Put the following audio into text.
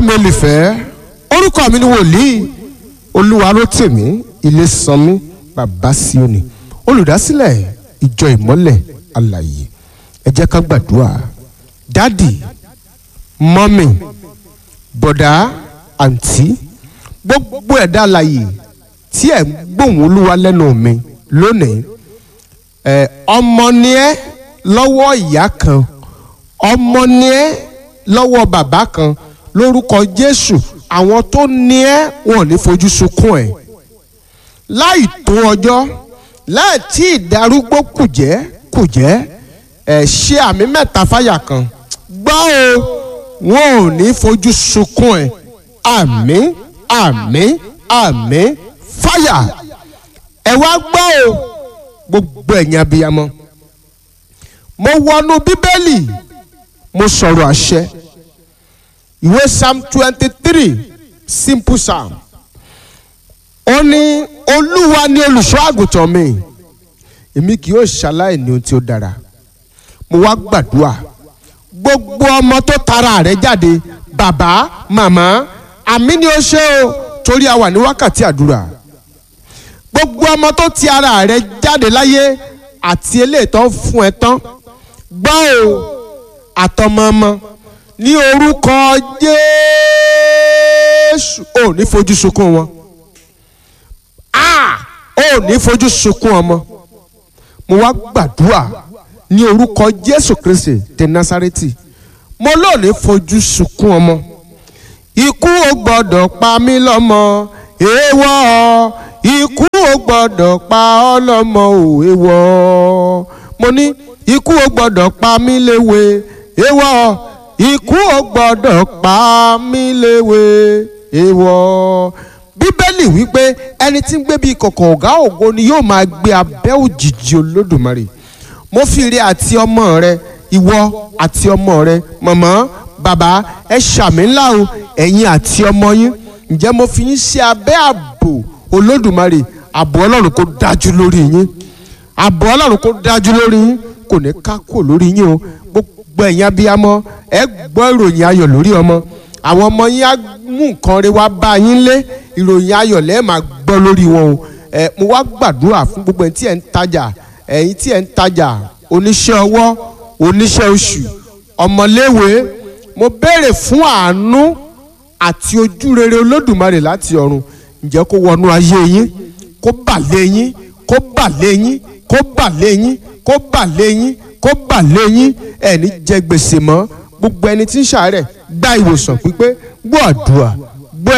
mi olùfẹ́ orúkọ mi ni wòlíì olúwarótèmí ilésànmí bàbá síónì olùdásílẹ̀ ìjọ ìmọ́lẹ̀ alàyè ẹ jẹ́ ká gbàdúrà dádì mọ́mì bọ̀dá àǹtí gbogbo ẹ̀dá alàyè tí ẹ̀ ń gbóhùn olúwa lẹ́nu mi lónìí ẹ̀ ọmọ ni ẹ́ lọ́wọ́ ìyá kan ọmọ ni ẹ́ lọ́wọ́ bàbá kan lórúkọ jésù àwọn tó ní ẹ́ wọn ò ní fojú sunkún ẹ̀ láì tó ọjọ́ láì tí ìdarúgbó kùjẹ́ kùjẹ́ ẹ̀ ṣe àmì mẹ́ta fáyà kan gbọ́ o wọn ò ní fojú sunkún ẹ̀ àmín àmín àmín fáyà ẹ wá gbọ́ o gbogbo ẹ̀yin abiyamọ mo wọnú bíbélì mo sọ̀rọ̀ àṣẹ ìwé psalm twenty three simple psalm ó ní olúwa ni olùṣọ́ àgùntàn mi èmi kì yóò ṣaláì ní ohun tí ó dára mo wá gbàdúrà gbogbo ọmọ tó tara rẹ̀ jáde bàbá màmá àmì ni ó ṣe o torí a wà ní wákàtí àdúrà gbogbo ọmọ tó ti ara rẹ̀ jáde láyé àti eléyìí tó ń fún ẹ tán gbọ́ o àtọmọ ọmọ ní orúkọ jésù ò ní fojú sunkún wọn ò ní fojú sunkún ọmọ mo wá gbàdúrà ní orúkọ jésù kristi ti nasareti mo lò ní fojú sunkún ọmọ ikú ò gbọ́dọ̀ pa mí lọ́mọ èèwọ̀ ikú ò gbọ́dọ̀ pa ọ́ lọ́mọ ò èèwọ̀ mo ní ikú ò gbọ́dọ̀ pa mí léwe èèwọ̀ ikú ò gbọ́dọ̀ pa mí léwe èèwọ̀ bíbélì wípé ẹni tí ń gbé bíi kọ̀kọ̀ ọ̀gá ògo ni yóò máa gbé abẹ́ òjìji olódùmarè mo fi ire àti ọmọ rẹ ìwọ àti ọmọ rẹ mọ̀mọ́ bàbá ẹ ṣàmì ńlá o ẹ̀yin àti ọmọ yín ǹjẹ́ mo fi yín sí abẹ́ ààbò olódùmarè ààbò ọlọ́run kó dájú lórí yín ààbò ọlọ́run kó dájú lórí yín kò ní ká kò lórí yín o gbogbo ẹ̀yin abiyamọ ẹ gbọ́ ìròyìn ayọ̀ lórí ọmọ àwọn ọmọ yín á mú nǹkan rẹ wá bá yín lé ìròyìn ayọ̀ lẹ́ẹ̀ máa gbọ́ lórí wọn o ẹ mo wá gbàdúrà fún gbogbo ẹ̀yin tí ẹ̀ ń tajà ẹ̀yin tí ẹ̀ ń tajà oníṣẹ́ ọwọ́ oníṣẹ́ oṣù ọmọléèwé mo béèrè fún àánú àti ojú rere olódùmarè láti ọ̀run ǹjẹ́ kó wọnú ayé yín kó bà lé yín kó bà lé yín kó bà lé yín kó bà lé yín kó bà lé yín ẹni jẹ gbèsè mọ́ gbogbo ẹni tí ń ṣàárẹ̀ gba ìwòsàn pípé gbọ́ àdúrà